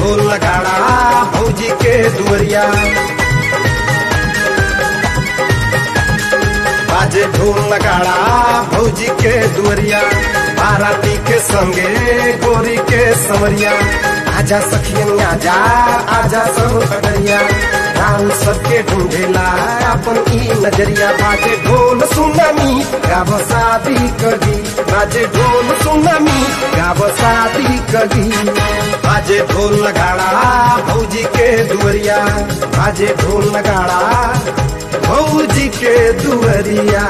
ढोल नगाड़ा भौजी के दुवरिया बाजे ढोल नगाड़ा भौजी के दुवरिया बाराती के संगे गोरी के समरिया आजा सखियन आजा आजा सब खगड़िया राम सबके ढूंढेला अपन ई नजरिया बाजे ढोल सुनामी गाव शादी कगी बाजे ढोल सुनामी गाव शादी कगी बाजे ढोल नगाड़ा भौजी के दुवरिया बाजे ढोल नगाड़ा भौजी के दुवरिया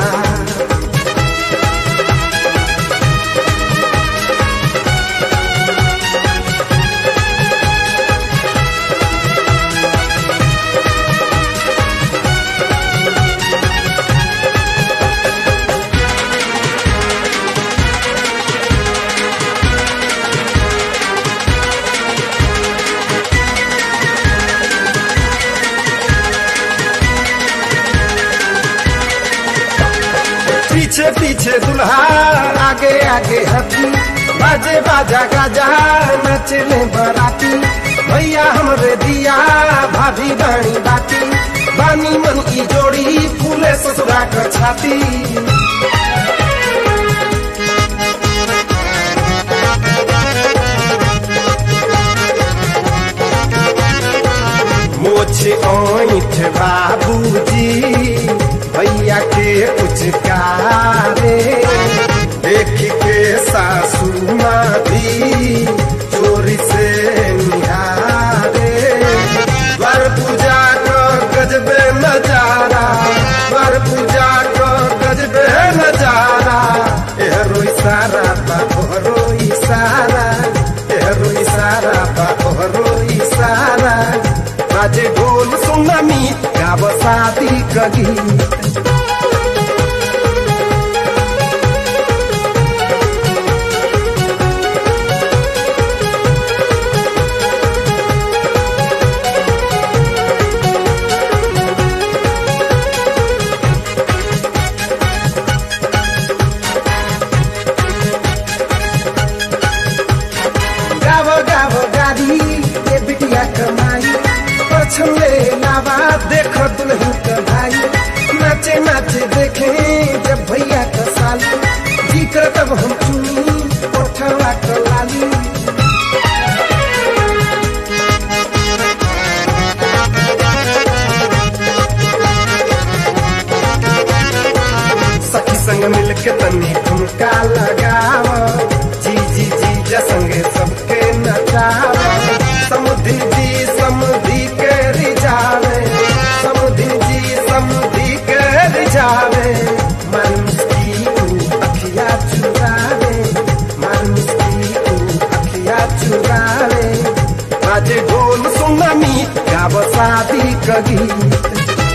पीछे पीछे दुल्हा आगे आगे हथी बाजे बाजा गाजा नचले बराती भैया हमरे दिया भाभी बाणी बाती बानी मन की जोड़ी फूले ससुरा कर छाती मोछे ओठ बाबूजी भैया के कुछ कारे देख के सासू माँ भी चोरी से निहारे द्वार पूजा को गजबे नजारा द्वार पूजा को गजबे नजारा एहरो इशारा बा ओहरो इशारा एहरो इशारा बा ओहरो इशारा बाजे ढोल सुनामी गाव शादी कगी गाव गाव गाड़ी ये बिटिया कमाई पछले लावा देख दुल्हन का भाई नाचे नाचे देखे जब भैया का साली जी कर तब हम चुनी उठवा का लाली सखी संग मिल के तनी ठुमका लगाव जी जी जी जा संगे सबके नचाव समुद्री जी समुद्री के रिझावे समुद्री जी समुद्री के रिझावे मन मुस्की तू अखिया चुरावे मन मुस्की तू अखिया चुरावे बाजे ढोल सुनामी गाव शादी कगी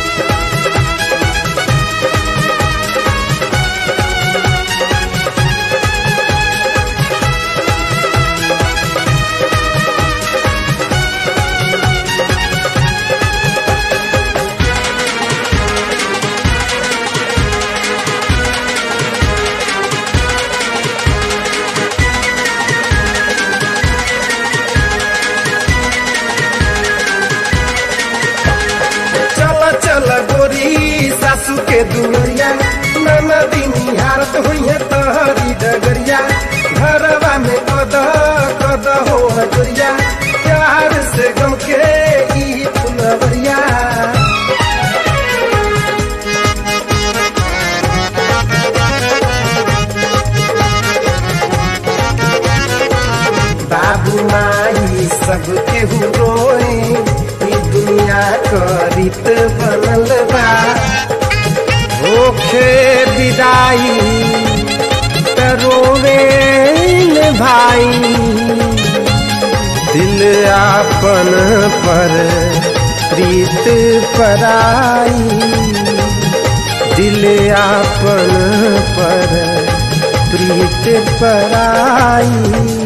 चल चल गोरी सासू के दुवरिया नाना दिन हारत हुई है तहरी डगरिया घरवा में कद कद हो हजरिया प्यार से गम के ई फुलवरिया बाबू माई सब केहू रोए ई दुनिया क रीत बनल बा होखे विदाई त रोवे न भाई दिल आपन पर प्रीत पराई दिल आपन पर प्रीत पराई